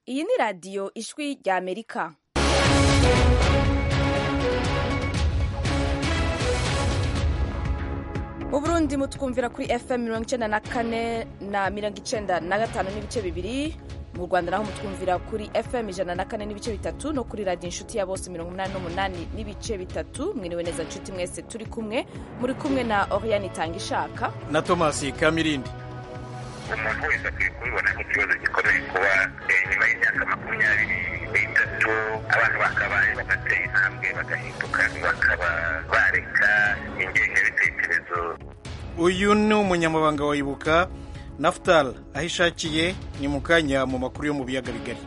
iyi ni radiyo ijwi rya amerika mu burundi mutwumvira kuri fm mirongo icenda na kane na mirongo icenda na gatanu n'ibice bibiri mu rwanda naho mutwumvira kuri fm ijana na kane n'ibice bitatu no kuri radiyo inshuti ya bose mirongo umunani n'umunani n'ibice bitatu mwiriwe neza nshuti mwese turi kumwe muri kumwe na oriane itanga ishaka na tomasi kamirindi umuntu wese akwiye kubibona nk'ikibazo gikomeye kuba nyuma y'imyaka makumyabiri n'itatu abantu bakabaye bagatera intambwe bagahinduka bakaba bareka ingengabitekerezo uyu ni umunyamabanga wa ibuka nafutal aho ishakiye ni mu kanya mu makuru yo mu biyaga bigari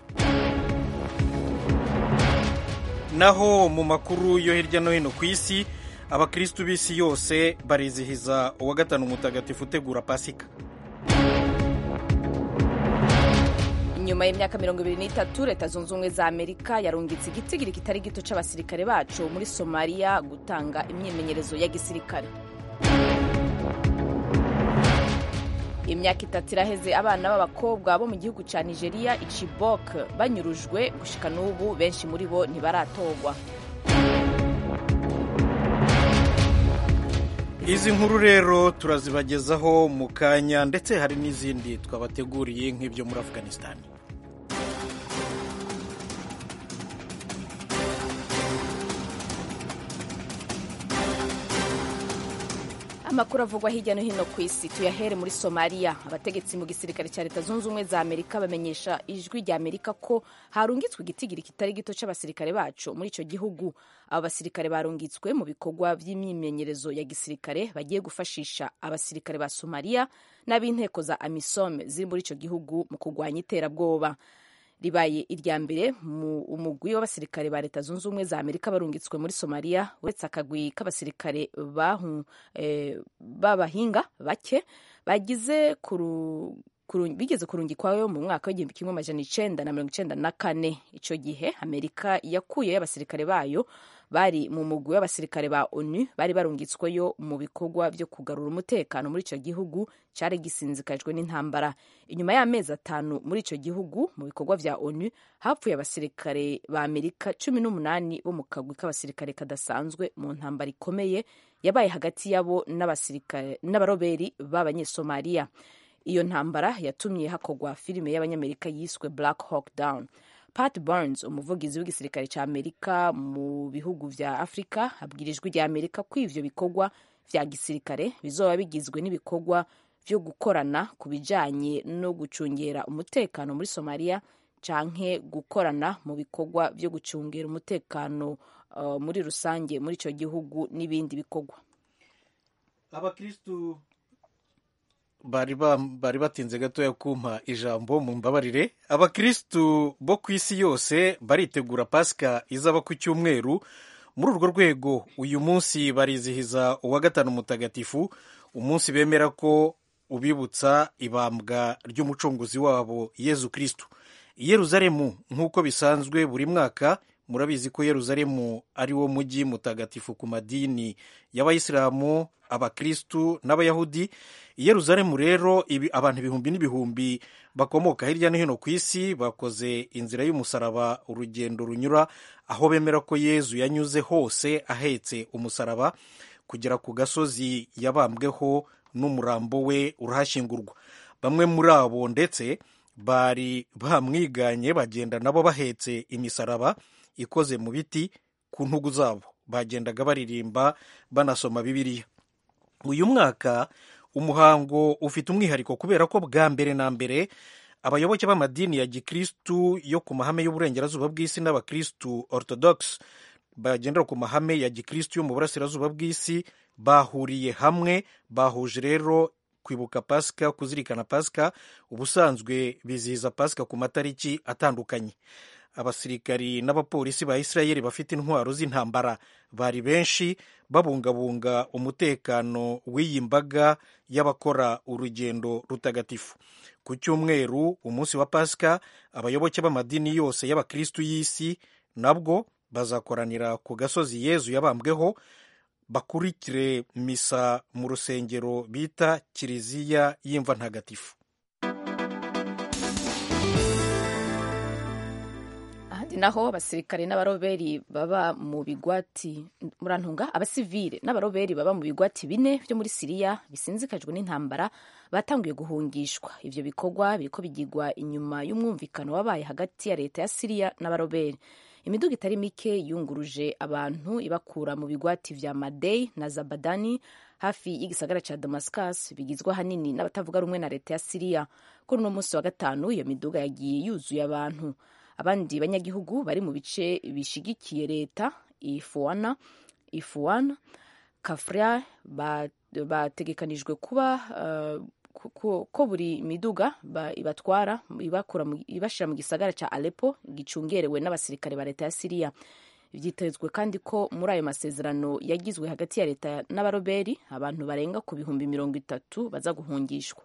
naho mu makuru yo hirya no hino ku isi abakirisitu b'isi yose barizihiza uwa gatanu mutagatifu utegura pasika nyuma y'imyaka mirongo ibiri n'itatu leta zunze ubumwe za amerika yarungitse igitigiri kitari gito c'abasirikare bacu muri somaliya gutanga imyimenyerezo ya gisirikare imyaka itatu iraheze abana b'abakobwa bo mu gihugu ca nigeria icibok banyurujwe gushika n'ubu benshi muri bo ntibaratorwa izi nkuru rero turazibagezaho mu kanya ndetse hari n'izindi twabateguriye nk'ibyo muri afghanistan amakuru avugwa hirya no hino ku isi tuyahere muri somaliya abategetsi mu gisirikare cya leta zunze ubumwe za amerika bamenyesha ijwi rya amerika ko harungitswe igitigiri kitari gito c'abasirikare bacu muri ico gihugu abo basirikare barungitswe mu bikorwa vy'imyimenyerezo ya gisirikare bagiye gufashisha abasirikare ba somaliya n'ab'inteko za amisom ziri muri ico gihugu mu kurwanya iterabwoba ribaye irya mbere mu umugwi w'abasirikare ba leta zunze ubumwe za amerika barungitswe muri somaliya uretse akagwi k'abasirikare b'abahinga bake bagize bigeze kurungikwayo mu mwaka w'igihumbi kimwe amajana icenda na mirongo icenda na kane ico gihe amerika yakuyeyo abasirikare bayo bari mu mugwi w'abasirikare ba onu bari barungitsweyo mu bikorwa vyo kugarura umutekano muri ico gihugu cari gisinzikajwe n'intambara inyuma y'amezi atanu muri ico gihugu mu bikorwa vya onu hapfuye abasirikare ba amerika cumi n'umunani bo mu kagwi k'abasirikare kadasanzwe mu ntambara ikomeye yabaye hagati yabo n'abaroberi b'abanyesomaliya iyo ntambara yatumye hakorwa filime y'abanyamerika yiswe black hawk down pat burns umuvugizi w'igisirikare cya amerika mu bihugu vya afurika abwira ijwi rya amerika ko ivyo bikorwa vya gisirikare bizoba bigizwe n'ibikorwa vyo gukorana ku bijanye no gucungera umutekano muri somaliya canke gukorana mu bikorwa vyo gucungera umutekano uh, muri rusange muri ico gihugu n'ibindi bikorwa abakristu bari batinze gatoya kumpa ijambo mu mbabarire abakirisitu bo ku isi yose baritegura pasika izaba ku cyumweru muri urwo rwego uyu munsi barizihiza uwa gatanu mutagatifu umunsi bemera ko ubibutsa ibambwa ry'umucunguzi wabo yezu kirisitu i yeruzalemu nk'uko bisanzwe buri mwaka murabizi ko yeruzalemu ari wo mujyi mutagatifu ku madini y'abayisilamu abakirisitu n'abayahudi i yeruzalemu rero abantu ibihumbi n'ibihumbi bakomoka hirya no hino ku isi bakoze inzira y'umusaraba urugendo runyura aho bemera ko yezu yanyuze hose ahetse umusaraba kugera ku gasozi yabambweho n'umurambo we urahashyingurwa bamwe muri abo ndetse bari bamwiganye bagenda nabo bahetse imisaraba ikoze mu biti ku ntugu zabo bagendaga baririmba banasoma bibiliya uyu mwaka umuhango ufite umwihariko kubera ko bwa mbere na mbere abayoboke b'amadini ya gikristu yo ku mahame y'uburengerazuba bw'isi n'abakristu orthodox bagendera ku mahame ya gikristu yo mu burasirazuba bw'isi bahuriye hamwe bahuje rero kwibuka pasika kuzirikana pasika ubusanzwe bizihiza pasika ku matariki atandukanye abasirikari n'abapolisi ba isirayeli bafite intwaro z'intambara bari benshi babungabunga umutekano w'iyi mbaga y'abakora urugendo rutagatifu ku cyumweru umunsi wa pasika abayoboke b'amadini yose y'abakristu y'isi nabwo bazakoranira ku gasozi yezu yabambweho bakurikire misa mu rusengero bita kiliziya y'imva ntagatifu handi naho abasirikare n'abaroberi baba mu bigwati murantunga abasivile n'abaroberi baba mu bigwati bine byo muri siriya bisinzikajwe n'intambara batanguye guhungishwa ivyo bikorwa biriko bigirwa inyuma y'umwumvikano wabaye hagati ya leta ya siriya n'abaroberi imiduga itari mike yunguruje abantu ibakura mu bigwati vya madei na zabadani hafi y'igisagara ca damascus bigizwe ahanini n'abatavuga rumwe na leta ya siriya kuri uno munsi wa gatanu iyo miduga yagiye yuzuye abantu abandi banyagihugu bari mu bice bishigikiye leta ifuana ifuana kafra bategekanijwe kuba uh, ko buri miduga ibatwara ibashira mu gisagara ca Aleppo gicungerewe n'abasirikare ba leta ya Siriya vyitezwe kandi ko muri ayo masezerano yagizwe hagati ya leta n'abaroberi abantu barenga ku bihumbi mirongo itatu baza guhungishwa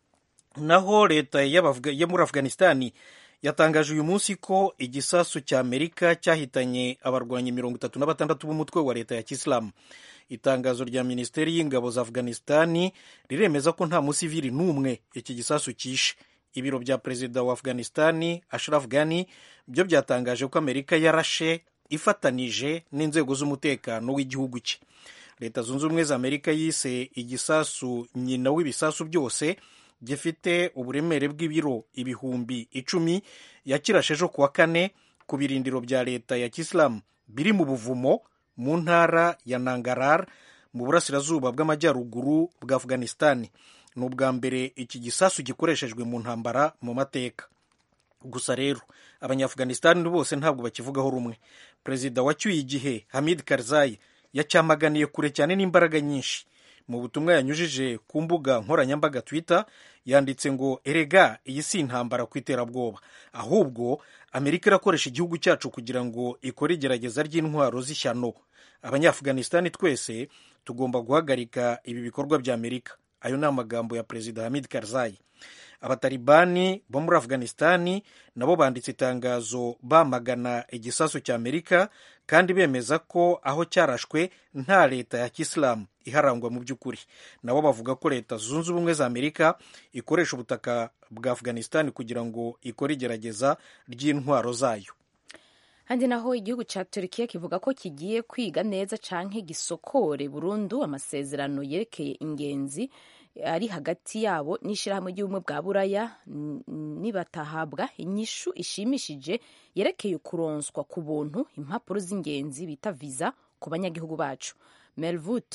naho leta yo muri afghanistani yatangaje uyu munsi ko igisasu cya amerika cyahitanye abarwanyi mirongo itatu na batandatu b'umutwe wa leta ya kisilamu itangazo rya minisiteri y'ingabo za afghanistani riremeza ko nta musivili n'umwe iki gisasu cyishe ibiro bya perezida wa afghanistani ashraf ghani byo byatangaje ko amerika yarashe ifatanije n'inzego z'umutekano w'igihugu cye leta zunze ubumwe za amerika yise igisasu nyina w'ibisasu byose gifite uburemere bw'ibiro ibihumbi icumi yakirashe ejo kuwa kane ku birindiro bya leta ya kisilamu biri mu buvumo mu ntara ya nangarar mu burasirazuba bw'amajyaruguru bwa afghanistani ni ubwa mbere iki gisasu gikoreshejwe mu ntambara mu mateka gusa rero abanyaafghanistani bose ntabwo bakivugaho rumwe perezida wacyuye igihe hamid karzai yacyamaganiye kure cyane n'imbaraga nyinshi mu butumwa yanyujije ku mbuga nkoranyambaga twitter yanditse ngo erega iyi si intambara ku iterabwoba ahubwo amerika irakoresha igihugu cyacu kugira ngo ikore igerageza ry'intwaro z'ishyano abanyaafghanistani twese tugomba guhagarika ibi bikorwa bya amerika ayo ni amagambo ya perezida hamid karzai abatalibani bo muri afghanistani nabo banditse itangazo bamagana igisasu cya amerika kandi bemeza ko aho cyarashwe nta leta ya kisilamu iharangwa mu by'ukuri nabo bavuga ko leta zunze ubumwe za amerika ikoresha ubutaka bwa afghanistani kugira ngo ikore igerageza ry'intwaro zayo handi naho igihugu cya Turkiya kivuga ko kigiye kwiga neza canke gisokore burundu amasezerano yerekeye ingenzi ari hagati yabo n'ishyirahamwe ry'ubumwe bwa buraya nibatahabwa inyishu ishimishije yerekeye kuronswa ku buntu impapuro z'ingenzi bita viza ku banyagihugu bacu melvut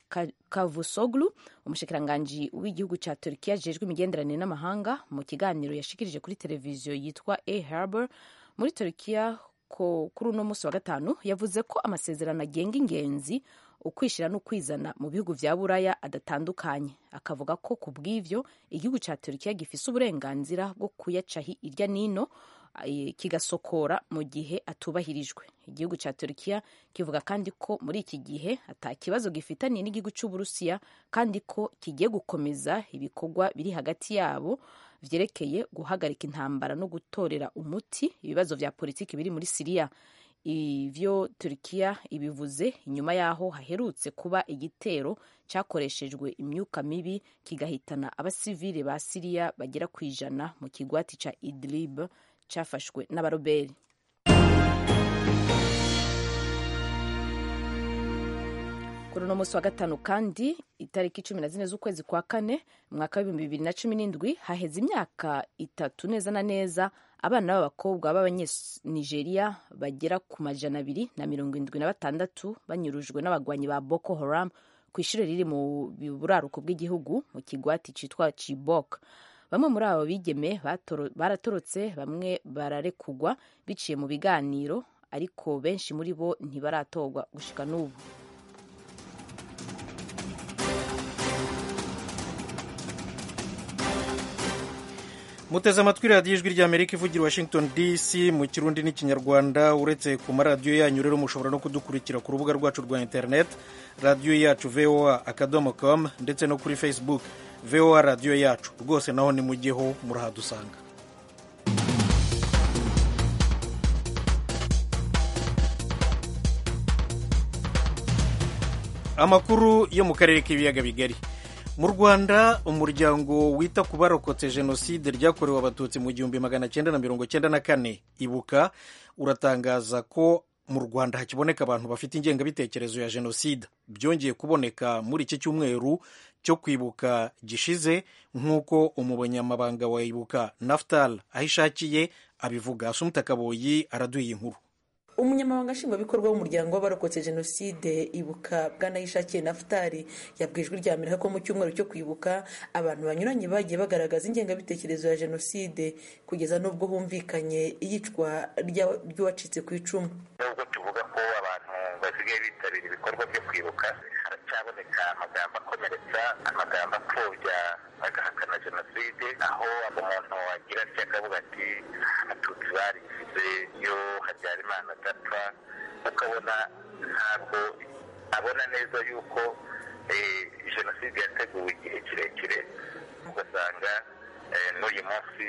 kavusoglu umushikiranganji w'igihugu cya Turkiya ajejwe imigenderanire n'amahanga mu kiganiro yashikirije kuri televiziyo yitwa a harbor muri Turkiya ko kuri uno munsi wa gatanu yavuze ko amasezerano agenga ingenzi ukwishyira no kwizana mu bihugu vya buraya adatandukanye akavuga ko ku bw'ivyo igihugu ca Turkiya gifise uburenganzira bwo kuyaca irya nino kigasokora mu gihe atubahirijwe igihugu ca Turkiya kivuga kandi ko muri iki gihe ata kibazo gifitaniye n'igihugu c'Uburusiya kandi ko kigiye gukomeza ibikorwa biri hagati yabo vyerekeye guhagarika intambara no gutorera umuti ibibazo vya politiki biri muri Siriya ivyo Turkiya ibivuze inyuma yaho haherutse kuba igitero cyakoreshejwe imyuka mibi kigahitana abasivile ba Siriya bagera ku ijana mu kigwati ca Idlib cyafashwe n'abaroberi kuri uno munsi wa gatanu kandi itariki cumi na zine z'ukwezi kwa kane umwaka w'ibihumbi bibiri na cumi n'indwi haheze imyaka itatu neza na neza abana b'abakobwa b'abanyanigeria bagera ku majana abiri na mirongo indwi na batandatu banyurujwe n'abagwanyi ba boko haram ku ishuri riri mu buraruko bw'igihugu mu kigwati cyitwa chibok bamwe muri abo bigeme baratorotse bamwe bararekugwa biciye mu biganiro ariko benshi muri bo ntibaratorwa gushika n'ubu muteze amatwi radiyo ijwi ry'amerika ivugira washington dc mu kirundi n'ikinyarwanda uretse ku maradiyo yanyu rero mushobora no kudukurikira ku rubuga rwacu rwa interineti radiyo yacu voa akadomo com ndetse no kuri facebook voa radiyo yacu rwose naho nimujyeho murahadusanga amakuru yo mu karere k'ibiyaga bigari mu rwanda umuryango wita ku barokotse jenoside ryakorewe abatutsi mu gihumbi magana cyenda na mirongo cyenda na kane ibuka uratangaza ko mu rwanda hakiboneka abantu bafite ingengabitekerezo ya jenoside byongeye kuboneka muri iki cyumweru cyo kwibuka gishize nk'uko umunyamabanga wa ibuka naftal aho ishakiye abivuga asumuta kaboyi araduha inkuru umunyamabanga nshingwabikorwa w'umuryango w'abarokotse jenoside ibuka bwanayishakiye nafutari yabwiye ijwi rya amerika ko mu cyumweru cyo kwibuka abantu banyuranye bagiye bagaragaza ingengabitekerezo ya jenoside kugeza n'ubwo humvikanye iyicwa ry'uwacitse ku icumu nubwo tuvuga ko abantu basigaye bitabira ibikorwa byo kwibuka haracyaboneka amagambo akomeretsa amagambo apfobya agahakana jenoside aho umuntu agira atya akavuga ati abatutsi barizize iyo habyarimana adapfa ukabona ntabwo abona neza yuko jenoside yateguwe igihe kirekire ugasanga n'uyu munsi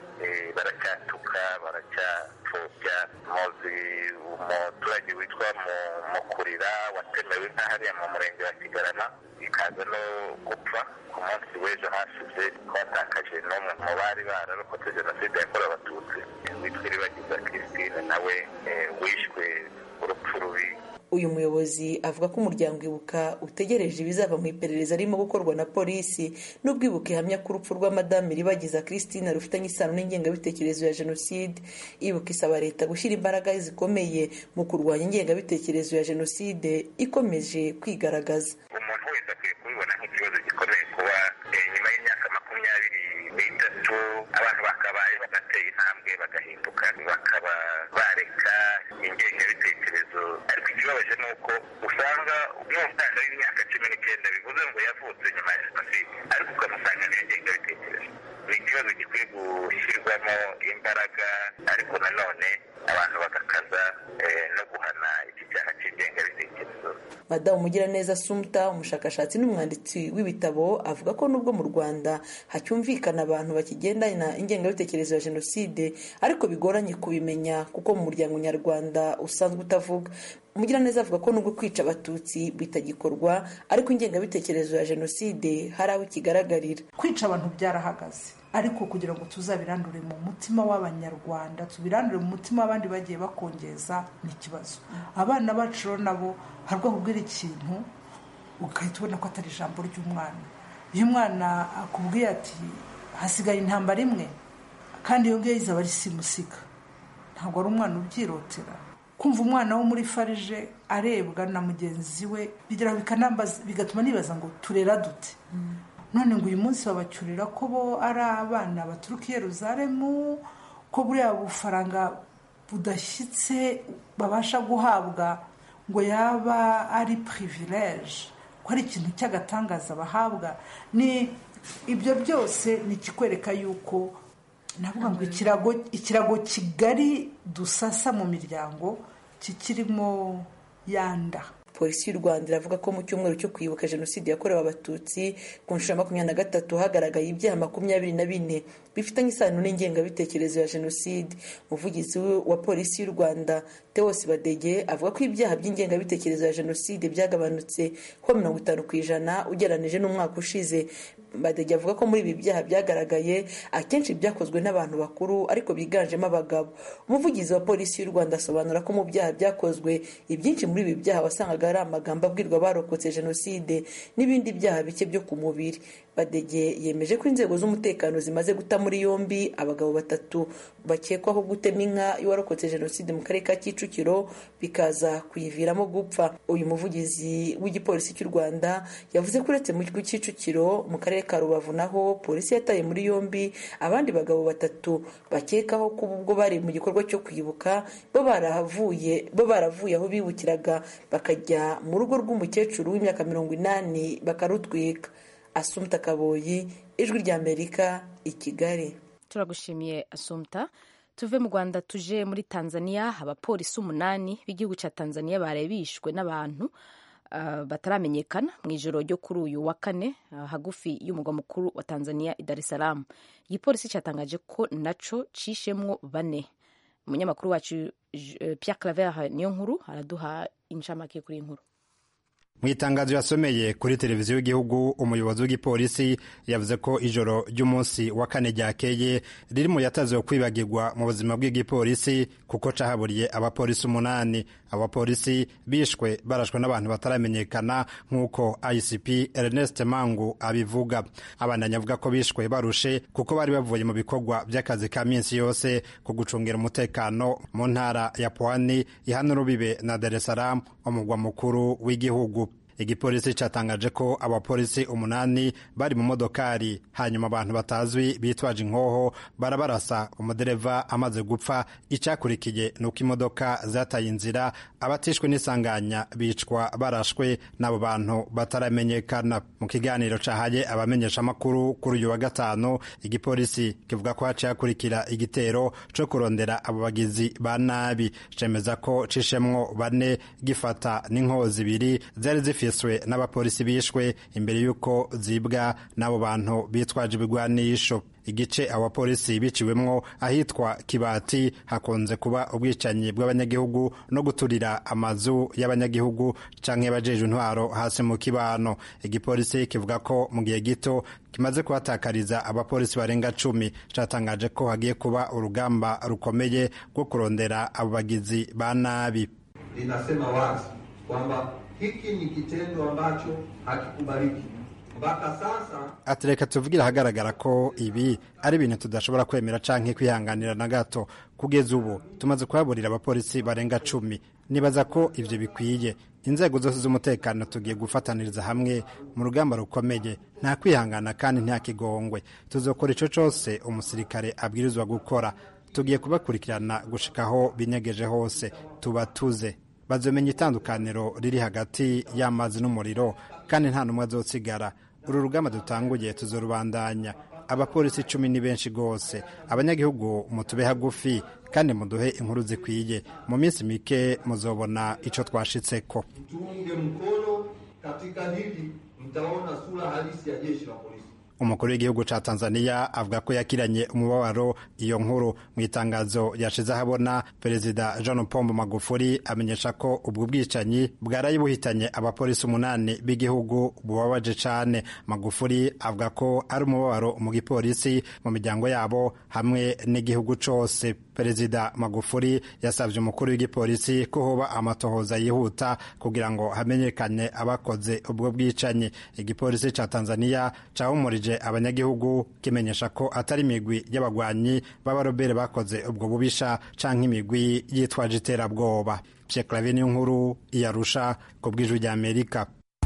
baracyatuka baracyapfobya muzi umuturage witwa mukurira watemewe nka hariya mu murenge wa kigarama ikaza no gupfa ku munsi w'ejo hashize twatakaje n'umwe mu bari bararokotse jenoside yakorewe abatutsi witwa iribagiza christine nawe wishwe urupfu rubi uyu muyobozi avuga ko umuryango ibuka utegereje ibizava mu iperereza ririmo gukorwa na polisi n'ubwo ibuka ihamya ko urupfu rwa madamu iribagiza christine rufitanye isano n'ingengabitekerezo ya jenoside ibuka isaba leta gushyira imbaraga zikomeye mu kurwanya ingengabitekerezo ya jenoside ikomeje kwigaragaza umuntu wese akwiye kubibona nk'ikibazo gikomeye kuba nyuma y'imyaka makumyabiri n'itatu abantu bakabaye bagatera intambwe bagahinduka bakaba bareka ingengabitekerezo ariko ikibabaje ni uko usanga n'umwana w'imyaka cumi n'icyenda bivuze ngo yavutse nyuma ya jenoside ariko ukamusanga niyo ngengabitekerezo ni ikibazo gikwiye gushyirwamo imbaraga ariko nanone abantu bagakaza no guhana iki cyaha cy'ingengabitekerezo madamu mugiraneza sumta umushakashatsi n'umwanditsi w'ibitabo avuga ko nubwo mu rwanda hacyumvikana abantu bakigendana ingengabitekerezo ya jenoside ariko bigoranye kubimenya kuko mu muryango nyarwanda usanzwe utavuga umugiraneza avuga ko nubwo kwica abatutsi bitagikorwa ariko ingengabitekerezo ya jenoside hari aho ikigaragarira kwica abantu byarahagaze ariko kugira ngo tuzabirandure mu mutima w'abanyarwanda tubirandure mu mutima w'abandi bagiye bakongeza ni ikibazo abana bacu rero nabo hari ubwira ikintu ugahita ubona ko atari ijambo ry'umwana iyo umwana akubwiye ati hasigaye intambara imwe kandi iyo ngiyo izaba ari simusiga ntabwo ari umwana ubyirotera kumva umwana wo muri farije arebwa na mugenzi we bigatuma nibaza ngo turera dute none ngo uyu munsi babacyurira ko bo ari abana baturuka i Yeruzalemu ko buriya bufaranga budashyitse babasha guhabwa ngo yaba ari pirivileje ko ari ikintu cy'agatangaza bahabwa ni ibyo byose ni ikikwereka yuko navuga ngo ikirago kigari dusasa mu miryango kikirimo yanda polisi y'u rwanda iravuga ko mu cyumweru cyo kwibuka jenoside yakorewe abatutsi ku nshuro ya makumyabiri na gatatu hagaragaye ibyaha makumyabiri na bine bifitanye isano n'ingengabitekerezo ya jenoside umuvugizi wa polisi y'u rwanda tewosi badege avuga ko ibyaha by'ingengabitekerezo ya jenoside byagabanutse ho mirongo itanu ku ijana ugereranije n'umwaka ushize badege avuga ko muri ibi byaha byagaragaye akenshi byakozwe n'abantu bakuru ariko biganjemo abagabo umuvugizi wa polisi y'u rwanda asobanura ko mu byaha byakozwe ibyinshi muri ibi byaha wasangaga ari amagambo abwirwa abarokotse jenoside n'ibindi byaha bike byo ku mubiri badege yemeje ko inzego z'umutekano zimaze guta muri yombi abagabo batatu bakekwaho gutema inka y'uwarokotse jenoside mu karere ka kicukiro bikaza kuyiviramo gupfa uyu muvugizi w'igipolisi cy'u rwanda yavuze ko uretse mu kicukiro mu karere ka rubavu naho polisi yataye muri yombi abandi bagabo batatu bakekaho ko ubwo bari mu gikorwa cyo kwibuka bo baravuye bo baravuye aho bibukiraga bakajya mu rugo rw'umukecuru w'imyaka mirongo inani bakarutwika asumta kaboyi ijwi ry'amerika i kigali turagushimiye asumta tuve mu rwanda tuje muri tanzania abapolisi umunani b'igihugu cya tanzania baraye bishwe n'abantu uh, bataramenyekana mu ijoro ryo kuri uyu wa kane uh, hagufi y'umugwa mukuru wa tanzania i dar es salaam igipolisi cyatangaje ko naco cishemwo bane umunyamakuru wacu uh, pierre claver niyo nkuru araduha inshamake kuri iyi nkuru mu itangazo yasomeye kuri televiziyo y'igihugu umuyobozi w'igipolisi yavuze ko ijoro ry'umunsi wa kane ryakeye riri mu yataziwe kwibagirwa mu buzima bw'igipolisi kuko cahaburiye abapolisi umunani abapolisi bishwe barashwe n'abantu bataramenyekana nk'uko icp ernest mangu abivuga abandanya avuga ko bishwe barushe kuko bari bavuye mu bikorwa by'akazi ka minsi yose ku gucungira umutekano mu ntara ya pwani ihana urubibe na dar es salaam umugwa mukuru w'igihugu igipolisi cyatangaje ko abapolisi umunani bari mu modokari hanyuma abantu batazwi bitwaje inkoho barabarasa umudereva amaze gupfa icyakurikiye ni uko imodoka zataye inzira abatishwe n'isanganya bicwa barashwe n'abo bantu bataramenyekana mu kiganiro cahaye abamenyeshamakuru kuri uyu wa gatanu igipolisi kivuga ko haciye hakurikira igitero co kurondera abo bagizi ba nabi cemeza ko cishemwo bane gifata n'inkoho zibiri zari zifise n'abapolisi bishwe imbere y'uko zibwa n'abo bantu bitwaje ibigwanisho igice abapolisi biciwemwo ahitwa kibati hakunze kuba ubwicanyi bw'abanyagihugu no guturira amazu y'abanyagihugu canke y'abajeje intwaro hasi mu kibano igipolisi kivuga ko mu gihe gito kimaze kuhatakariza abapolisi barenga cumi catangaje ko hagiye kuba urugamba rukomeye rwo kurondera abo bagizi ba nabi linasema wazi kwamba hiki ni kitendo ambacho hakikubaliki mpaka sasa. ati reka tuvugira ahagaragara ko ibi ari ibintu tudashobora kwemera canke kwihanganira na gato kugeza ubu tumaze kuhaburira abapolisi barenga cumi nibaza ko ivyo bikwiye inzego zose z'umutekano tugiye gufataniriza hamwe mu rugamba rukomeye nta kwihangana kandi nta kigongwe tuzokora ico cose umusirikare abwirizwa gukora tugiye kubakurikirana gushikaho binyegeje hose tubatuze bazomenya itandukaniro riri hagati y'amazi n'umuriro kandi nta n'umwe azotsigara uru rugamba dutanguye tuzorubandanya abapolisi icumi ni benshi rwose abanyagihugu mutube hagufi kandi muduhe inkuru zikwiye mu minsi mike muzobona ico twashitseko Tuunge mkono katika hili, mtaona sura halisi ya jeshi la polisi. umukuru w'igihugu ca tanzania avuga ko yakiranye umubabaro iyo nkuru mu itangazo yashize ahabona perezida jean pombo magufuri amenyesha ko ubwo bwicanyi bwaraye buhitanye abapolisi umunani b'igihugu bubabaje cane magufuri avuga ko ari umubabaro mu gipolisi mu miryango yabo hamwe n'igihugu cose perezida magufuri yasabye umukuru w'igipolisi ko hoba amatohoza yihuta kugira ngo hamenyekane abakoze ubwo bwicanyi igipolisi ca tanzania cahumurije abanyagihugu kimenyesha ko atari imigwi y'abagwanyi b'abarobere bakoze ubwo bubisha canke imigwi yitwaje iterabwoba pye clave niyo nkuru iyarusha ku bw'ijwi rya amerika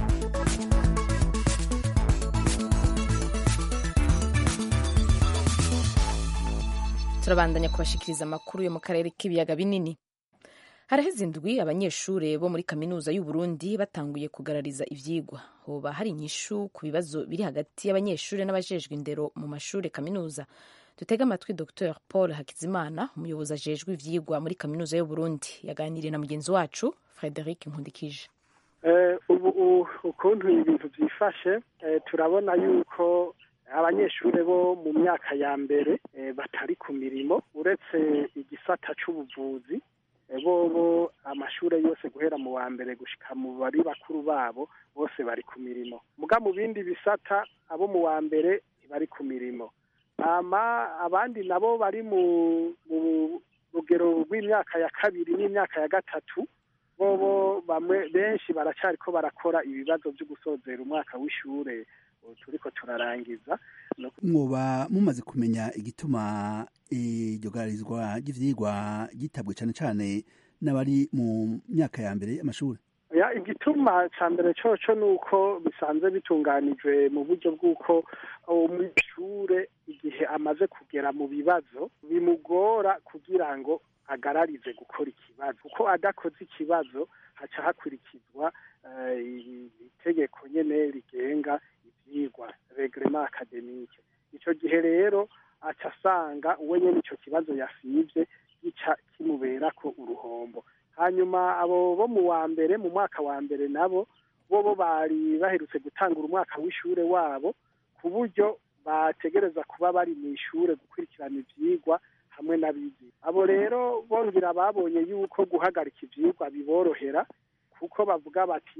turabandanya kubashikiriza amakuru yo mu karere k'ibiyaga binini haraheze indwi abanyeshuri bo muri kaminuza y'u Burundi batanguye kugarariza ivyigwa hoba hari inyishu ku bibazo biri hagati y'abanyeshuri n'abajejwe indero mu mashuri kaminuza dutega amatwi dr paul hakizimana umuyobozi ajejwe ivyigwa muri kaminuza y'u Burundi yaganiriye na mugenzi wacu frederic nkundikije ubu ukuntu ibintu byifashe turabona yuko abanyeshuri bo mu myaka ya mbere batari ku mirimo uretse igisata c'ubuvuzi bobo amashuri yose guhera mu wa mbere gushika mu bari bakuru babo bose bari ku mirimo muga mu bindi bisata abo mu wa mbere ntibari ku mirimo ama abandi nabo bari mu rugero rw'imyaka ya kabiri n'imyaka ya gatatu bobo bamwe benshi baracariko barakora ibibazo byo gusozera umwaka w'ishure turiko turarangiza mwoba mumaze kumenya igituma iryo gararizwa ry'ivyigwa gitabwe cane cane n'abari mu myaka ya mbere y'amashuri ya igituma ca mbere coco nuko bisanzwe bitunganijwe mu buryo bw'uko umunyeshure igihe amaze kugera mu bibazo bimugora kugira ngo agararize gukora ikibazo kuko adakoze ikibazo haca hakurikizwa itegeko nyene rigenga ivyigwa regrema akademike ico gihe rero aca asanga uwe nyene ico kibazo yasivye gica kimuberako uruhombo hanyuma abo bo mu wa mbere mu mwaka wa mbere nabo bobo bari baherutse gutangura umwaka w'ishure wabo ku buryo bategereza kuba bari mu ishure gukurikirana ivyigwa hamwe n'abizi abo rero bongera babonye yuko guhagarika ivyigwa biborohera kuko bavuga bati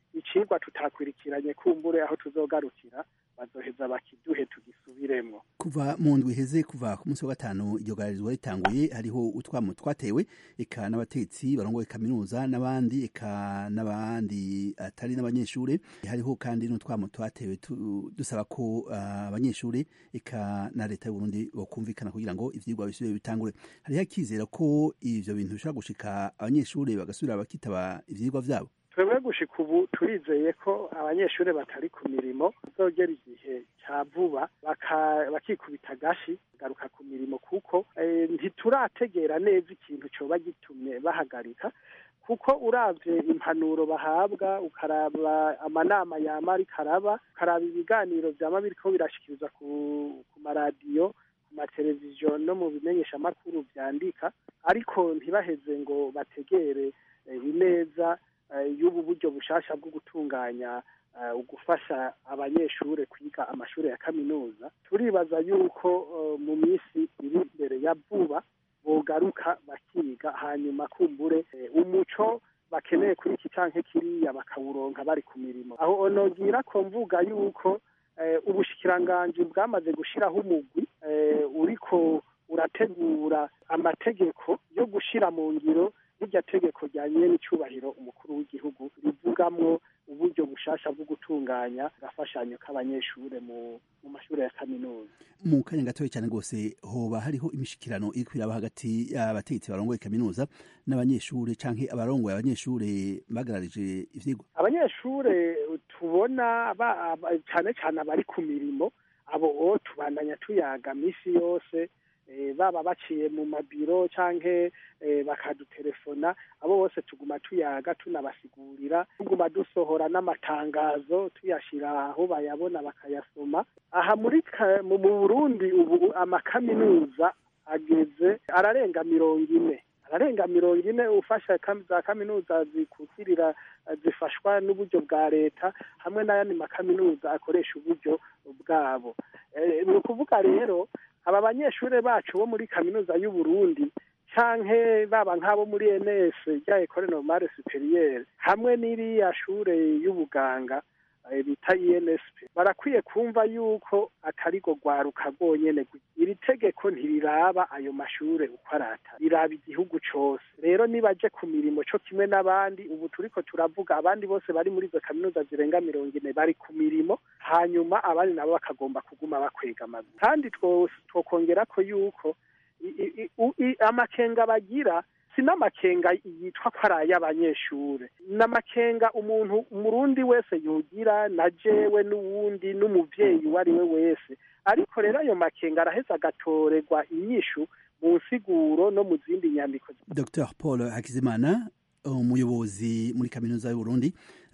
icigwa tutakwirikiranye kumbure aho tuzogarukira bazoheza bakiduhe tugisubiremwo kuva mu ndwi iheze kuva ku munsi wa gatanu iryo gararizwa ritanguye hariho utwamo twatewe eka n'abatetsi barongoye kaminuza n'abandi eka n'abandi atari n'abanyeshure hariho kandi n'utwamo twatewe tu- dusaba ko ah, abanyeshure eka na leta y'uburundi bokumvikana kugira ngo ivyigwa bisubire bitangure hariho akizera ko ivyo bintu bishobora gushika abanyeshure bagasubira bakitaba ivyigwa vyabo twebwe gushika ubu turizeye ko abanyeshuri batari ku mirimo bazogera igihe cya vuba baka- bakikubita agashi bagaruka ku mirimo kuko eh, ntiturategera neza ikintu coba gitumye bahagarika kuko uravye impanuro bahabwa ukaraba amanama yama ariko araba ukaraba ibiganiro vyama biriko birashikirizwa ku, ku maradiyo ku mateleviziyo no mu bimenyeshamakuru vyandika ariko ntibaheze ngo bategere eh, ineza eh, y'ubu buryo bushasha bwo gutunganya eh, ugufasha abanyeshure kwiga amashure ya kaminuza turibaza yuko eh, mu minsi iri imbere ya vuba bogaruka bakiga hanyuma kumbure eh, umuco bakeneye kuri iki canke kiriya bakawuronka bari ku mirimo aho onogira ko mvuga yuko eh, ubushikiranganji bwamaze gushiraho umugwi eh, uriko urategura amategeko yo gushira mu ngiro rirya tegeko ryanye n'icubahiro umukuru w'igihugu rivugamwo uburyo bushasha bwo gutunganya agafashanyo k'abanyeshure mu mu mashure ya kaminuza mu kanya gatoya cyane rwose hoba hariho imishikirano iri kwiraba hagati y'abategetsi barongoye kaminuza n'abanyeshure canke abarongoye abanyeshure bagararije ivyigwa abanyeshure tubona ba- ba- cane cane abari ku mirimo abo o tubandanya tuyaga misi yose eh, baba baciye mu mabiro canke eh, bakadutelefona abo bose tuguma tuyaga tunabasigurira tuguma dusohora n'amatangazo tuyashira aho bayabona bakayasoma aha muri ka- mu mu Burundi ubu amakaminuza ageze ararenga mirongo ine ararenga mirongo ine ufasha kam- za kaminuza zikukirira eh, zifashwa n'uburyo bwa leta hamwe n'ayandi makaminuza akoresha uburyo bwabo Eh, ni ukuvuga rero aba banyeshure bacu bo muri kaminuza y'u Burundi canke baba nk'abo muri ENS rya Ecole Normale Supérieure hamwe n'iriya shure y'ubuganga eh, bita INSP barakwiye kumva yuko atari go rwaruka rwonyene gusa. iri tegeko ntiriraba ayo mashure uko arata riraba igihugu cose rero nibaje ku mirimo co kimwe n'abandi ubu turiko turavuga abandi bose bari muri izo kaminuza zirenga mirongo ine bari ku mirimo hanyuma abandi nabo bakagomba kuguma bakwega amaguru kandi two- twokongera ko yuko i- i- i- u- i- amakenga bagira si n'amakenga yitwa ko ari ay'abanyeshure ni amakenga umuntu umurundi wese yogira na jewe n'uwundi n'umuvyeyi uwo ari we wese ariko rero ayo makenga araheza agatorerwa inyishu mu nsiguro no mu zindi nyandiko dr paul hakizimana umuyobozi muri kaminuza y'uburundi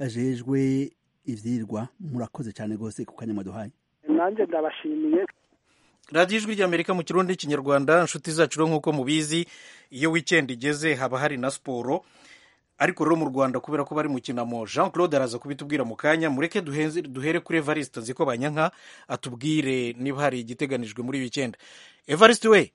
ajejwe ivyirwa murakoze cyane rwose ku kanya mwaduhaye nanjye ndabashimiye radiyo ijwi ry'amerika mu kirundi n'ikinyarwanda inshuti zacu rero nk'uko mubizi iyo wikendi igeze haba hari na siporo ariko rero mu rwanda kubera ko bari mu kinamo jean claude araza kubitubwira mu kanya mureke duhenze- duhere kuri evariste nzi ko banyanka atubwire niba hari igiteganijwe muri wikendi evariste we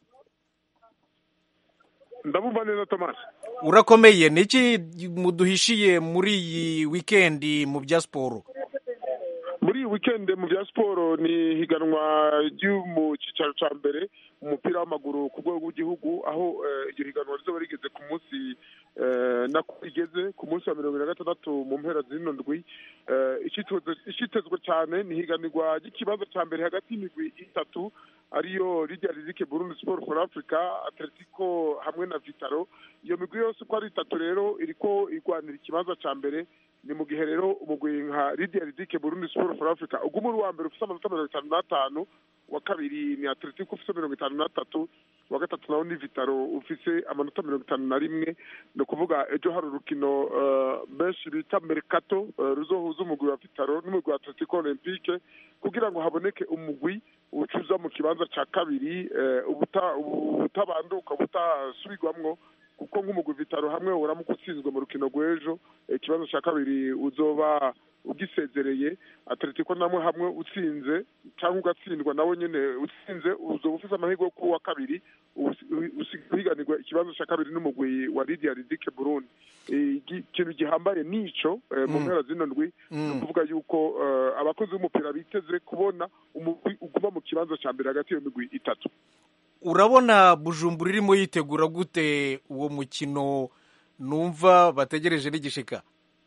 ndabumva neza thomas urakomeye ni iki muduhishiye muri iyi wikendi mu bya siporo muri iyi wikendi mu bya siporo ni higanwa ryo mu cyicaro cya mbere mu mupira w'amaguru ku rwego rw'igihugu aho eh, iryo higanwa rizoba rigeze ku munsi eh, nako rigeze ku munsi wa mirongo ine na gatandatu mu mpera z'ino ndwi Eh, icitezwe icitezwe cyane ni higanirwa ry'ikibazo cya mbere hagati y'imigwi itatu ariyo Lydia Rizike Burundi Sport for Africa Atletico hamwe na Vitaro iyo migwi yose uko ari itatu rero iriko igwanira ikibanza cya mbere ni mu gihe rero umugwi nka Lydia Rizike Burundi Sport for Africa uguma uri uwa mbere ufite amanota mirongo itanu n'atanu uwa kabiri ni Atletico ufite mirongo itanu n'atatu uwa gatatu nawo ni Vitaro ufise amanota mirongo itanu na rimwe ni ukuvuga ejo hari urukino eh, benshi bita Mercato eh, ruzohuza umugwi wa Vitaro n'umugwi wa Atletico Olympique kugira ngo haboneke umugwi ucuza mu kibanza cya kabiri eh, ubuta- ubutabanduka butasubirwamwo kuko nk'umugwi vitaro hamwe uramuka utsinzwe mu rukino rw'ejo ikibazo cya kabiri uzoba ugisezereye atletico namwe hamwe utsinze cyangwa ugatsindwa nawe nyine utsinze uzoba ufite amahirwe yo kuba uwa kabiri uhiganirwa ikibazo cya kabiri n'umugwi wa lidia ridike burundi ikintu gihambaye nico mu mpera zino ndwi ni ukuvuga yuko abakozi b'umupira biteze kubona umugwi uguma mu kibanza cya mbere hagati y'iyo migwi itatu urabona bujumbura irimo yitegura gute uwo mukino numva bategereje n'igishika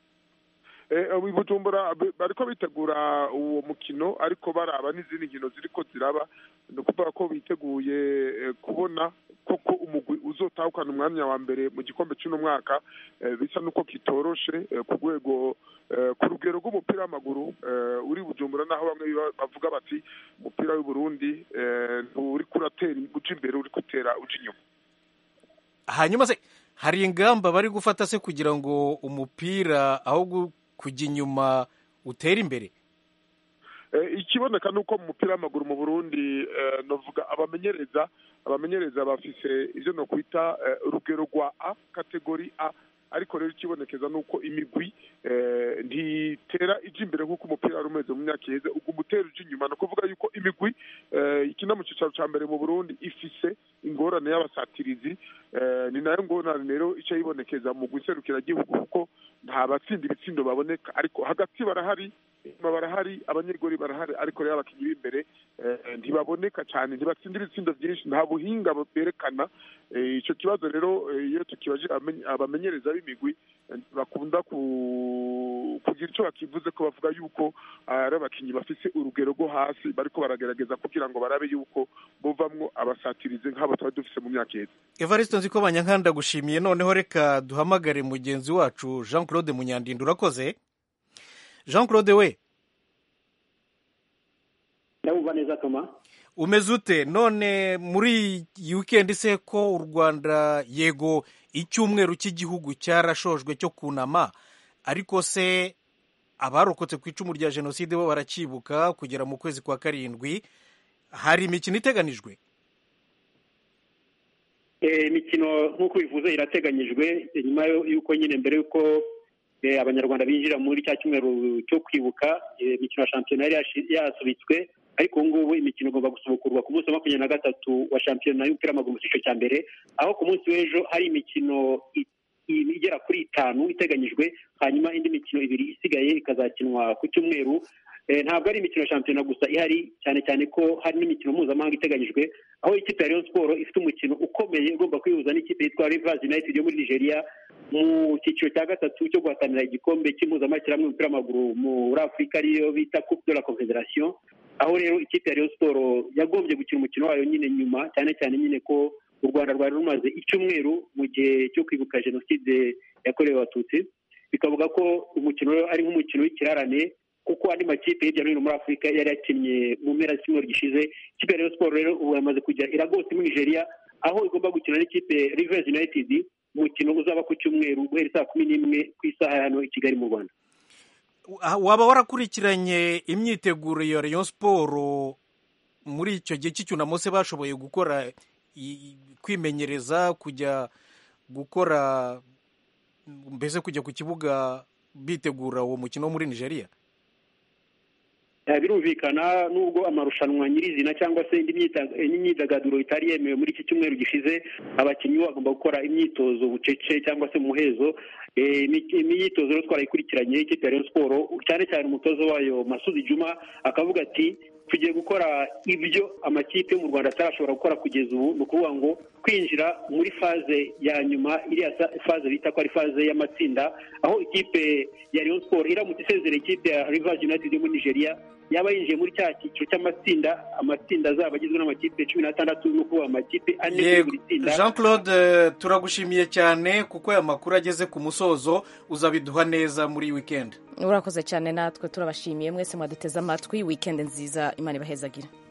bujumbura bariko bitegura uwo mukino ariko baraba n'izindi nkino ziriko ziraba ni ukuvuga ko biteguye kubona koko umugwi uzotahukana umwanya wa mbere mu gikombe cy'uno mwaka bisa n'uko kitoroshe ku rwego ku rugero rw'umupira w'amaguru uri bujumbura naho bamwe bavuga bati umupira w'uburundi nturi kuratera uca imbere uri gutera uca inyuma hanyuma se hari ingamba bari gufata se kugira ngo umupira aho kujya inyuma utere imbere ikiboneka ni uko mu mupira w'amaguru mu burundi navuga abamenyereza abamenyereza bafise ibyo no kwita urugero rwa a kategori a ariko rero ikibonekeza ni uko imigwi ntitera ijya imbere nk'uko umupira wari umeze mu myaka iheze ubwo umutera ujya inyuma ni ukuvuga yuko imigwi ikina mu cyicaro cya mbere mu burundi ifise ingorane y'abasatirizi ni nayo ngorane rero icyo yibonekeza mu gihugu kuko nta batsinda ibitsindo baboneka ariko hagati barahari inyuma barahari abanyegori barahari ariko rero abakinnyi b'imbere ntibaboneka cyane ntibatsinda ibitsindo byinshi nta buhinga berekana icyo kibazo rero iyo tukibaje abamenyereza b'imigwi bakunda kugira icyo bakivuze ko bavuga yuko ari abakinnyi bafite urugero rwo hasi bariko baragerageza kugira ngo barabe yuko buvamwo abasatirize nk'abo tuba dufise mu myaka iheze evariste nzi ko banyankanda gushimiye noneho reka duhamagare mugenzi wacu jean claude munyandinda urakoze jean claude we ndabumva neza toma umeze ute none muri iyi wikendi se ko u rwanda yego icyumweru cy'igihugu cyarashojwe cyo kunama ariko se abarokotse ku icumu rya jenoside bo barakibuka kugera mu kwezi kwa karindwi hari imikino iteganijwe imikino nk'uko bivuze irateganyijwe nyuma y'uko nyine mbere y'uko abanyarwanda binjira muri cya cyumweru cyo kwibuka imikino ya shampiyona yari yasubitswe ariko ubu ngubu imikino igomba gusubukurwa ku munsi wa makumyabiri na gatatu wa shampiyona y'umupira w'amaguru mu cyiciro cya mbere aho ku munsi w'ejo hari imikino igera kuri itanu iteganyijwe hanyuma indi mikino ibiri isigaye ikazakinwa ku cyumweru ntabwo ari imikino ya shampiyona gusa ihari cyane cyane ko hari n'imikino mpuzamahanga iteganyijwe aho ikipe ya Rayon Sport ifite umukino ukomeye ugomba kwihuza n'ikipe yitwa Rivers United yo muri Nigeria mu cyiciro cya gatatu cyo guhatanira igikombe cy'impuzamashyirahamwe y'umupira w'amaguru muri Afurika ariyo bita Coupe de la Confederation aho rero ikipe ya Rayon Sport yagombye gukina umukino wayo nyine nyuma cyane cyane nyine ko u Rwanda rwari rumaze icyumweru mu gihe cyo kwibuka jenoside yakorewe abatutsi bikavuga ko umukino ari nk'umukino w'ikirarane kuko andi makipe hirya no hino muri afurika yari yakinnye mu mpera z'icyumweru gishize ikipe ya Rayon Sport rero ubu yamaze kujya iragose muri nigeria aho igomba gukina n'ikipe Rivers United umukino uzaba ku cyumweru guhera saa kumi n'imwe ku isaha hano i kigali mu rwanda waba warakurikiranye imyiteguro ya Rayon Sport muri icyo gihe cy'icyunamo se bashoboye gukora kwimenyereza kujya gukora mbese kujya ku kibuga bitegura uwo mukino wo muri nigeria birumvikana nubwo amarushanwa nyirizina cyangwa se indi myidagaduro itari yemewe muri iki cyumweru gishize abakinnyi bagomba gukora imyitozo bucece cyangwa se muhezo imyitozo rero twarayikurikiranye ikipe ya Rayon Sport cyane cyane umutoza wayo Masudi Juma akavuga ati tugiye gukora ibyo amakipe yo mu rwanda atarashobora gukora kugeza ubu ni ukuvuga ngo kwinjira muri faze ya nyuma iriya faze bita ko ari faze y'amatsinda aho ikipe ya Rayon Sport iramutse isezereye ikipe ya Rivers United yo muri Nigeria yaba yinjiye muri cya cyiciro cy'amatsinda amatsinda azaba agizwe n'amakipe cumi n'atandatu ni ukuvuga amakipe ane muri buri tsinda jean claude turagushimiye cyane kuko aya makuru ageze ku musozo uzabiduha neza muri wikendi urakoze cyane natwe turabashimiye mwese mwaduteze amatwi wikendi nziza imana ibahezagira